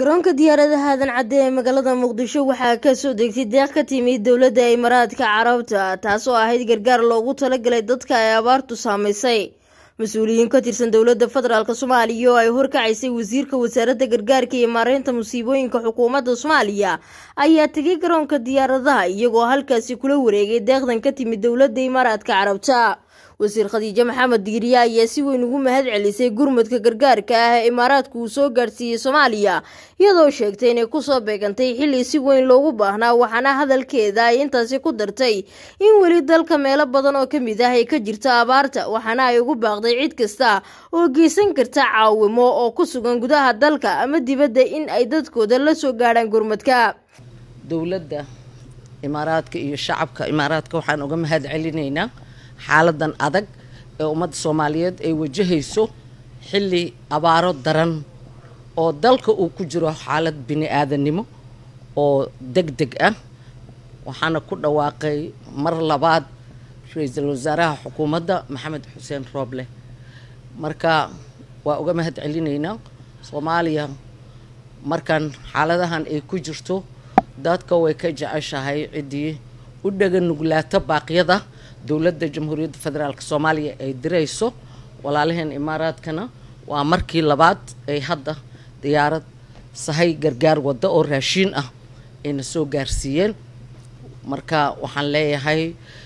garoonka diyaaradaha aadan cadde ee magaalada muqdisho waxaa kasoo degtay deeq ka timid dowladda imaaraadka carabta taasoo ahayd gargaar loogu talagalay dadka ay abaartu saamaysay mas-uuliyiin ka tirsan dowladda federaalk soomaaliya oo ay horkacaysay wasiirka wasaaradda gargaarka iyo maareynta musiibooyinka xukuumadda soomaaliya ayaa tegay garoonka diyaaradaha iyagoo halkaasi kula wareegay deeqdan ka timid dowladda imaaraadka carabta wasiir khadiijo maxamed diiriye ayaa si weyn ugu mahad celisay gurmudka gargaarka ah ee imaaraadku uu soo gaadhsiiyey soomaaliya iyadoo sheegtay inay kusoo beegantay xilli si weyn loogu baahnaa waxaana hadalkeeda ay intaasi ku dartay in weli dalka meelo badan oo kamid ah ay ka jirto abaarta waxaana ay ugu baaqday cid kasta oo geysan karta caawimo oo ku sugan gudaha dalka ama dibadda in ay dadkooda la soo gaadhaan gurmudka dowladda imaaraadka iyo shacabka imaaraadka waxaan uga mahad celinaynaa xaaladan adag ee ummadda soomaaliyeed ay wajahayso xilli abaaro daran oo dalka uu ku jiro xaalad bini aadannimo oo deg deg ah waxaana ku dhawaaqay mar labaad ra-iisul wasaaraha xukuumadda maxamed xuseen rooble marka waa uga mahad celinaynaa soomaaliya markan xaaladahan ay ku jirto dadka way ka jeceshahay ciddii u dhaga nuglaata baaqyada dowladda jamhuuriyadda federaalk soomaaliya ay dirayso walaalaheen imaaraadkana waa markii labaad ay hadda diyaarad sahay gargaar wadda oo raashiin ah ayna soo gaarsiiyeen marka waxaan leeyahay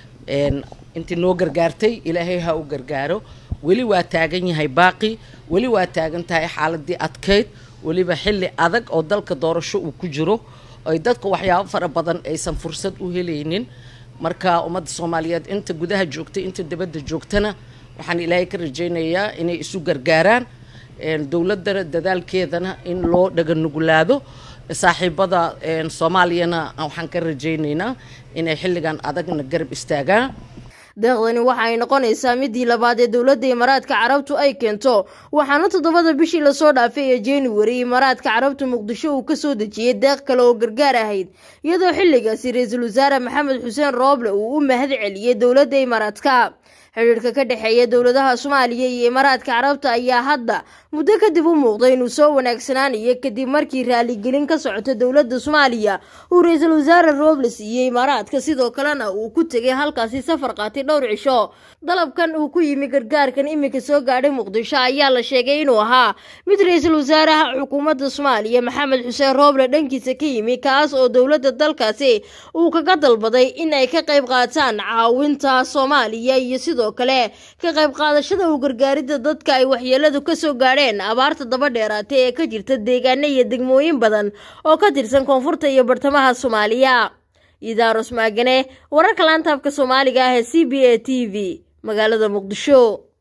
intii noo gargaartay ilaahay ha u gargaaro weli waa taagan yahay baaqi weli waa taagan tahay xaaladii adkeyd weliba xilli adag oo dalka doorasho uu ku jiro ay dadka waxyaabo fara badan aysan fursad u helaynin marka ummadda soomaaliyeed inta gudaha joogtay inta dibadda joogtana waxaan ilaahay ka rajaynayaa inay isu gargaaraan dowladana dadaalkeedana in loo dhaga nuglaado saaxiibada soomaaliyana waxaan ka rajaynaynaa inay xilligan adagna garab istaagaan deeqdani waxa ay noqonaysaa midii labaad ee dowladda imaaraadka carabtu ay keento waxaana toddobada bishii lasoo dhaafay ee januari imaaraadka carabta muqdisho uu kasoo dejiyey deeq kale oo gargaar ahayd iyadoo xilligaasi ra-iisul wasaare maxamed xuseen rooble uu u mahad celiyey dowladda imaaraadka xidhiirka ka dhexeeya dowladaha soomaaliya iyo imaaraadka carabta ayaa hadda muddo kadib u muuqday inuu soo wanaagsanaanayo kadib markii raaligelin ka socota dowladda soomaaliya uu ra-iisul wasaare rooble siiyey imaaraadka sidoo kalena uu ku tegay halkaasi safar qaatay dhowr cisho dalabkan uu ku yimi gargaarkan iminka soo gaadhay muqdisho ayaa la sheegay inuu ahaa mid ra-iisul wasaaraha xukuumadda soomaaliya maxamed xuseen rooble dhankiisa ka yimi kaas oo dowladda dalkaasi uu kaga dalbaday in ay ka qayb qaataan caawinta soomaaliya iyo sidoo kale ka qayb qaadashada u gargaaridda dadka ay waxyeeladu kasoo gaadheen abaarta daba dheeraatay ee ka jirta deegaano iyo degmooyin badan oo ka tirsan koonfurta iyo bartamaha soomaaliya idaaros maagane wararka laantaabka soomaaliga ah ee c b a t v magaalada muqdisho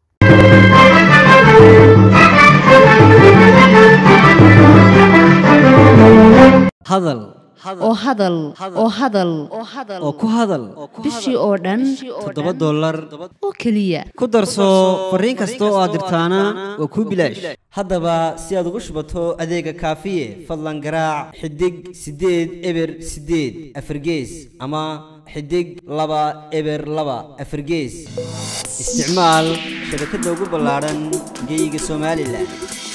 hadal oo hadal oo hadal oo ku hadal bishii oo dhan toddoba dollar oo keliya ku darso fariin kasta oo aad dirtaana waa kuu bilaash haddaba si aad ugu shubato adeega kaafiye fadlan garaac xidig siddeed eber siddeed afargees ama xidig laba eber laba afargees isticmaal shabakadda ugu ballaadhan geyga somalilan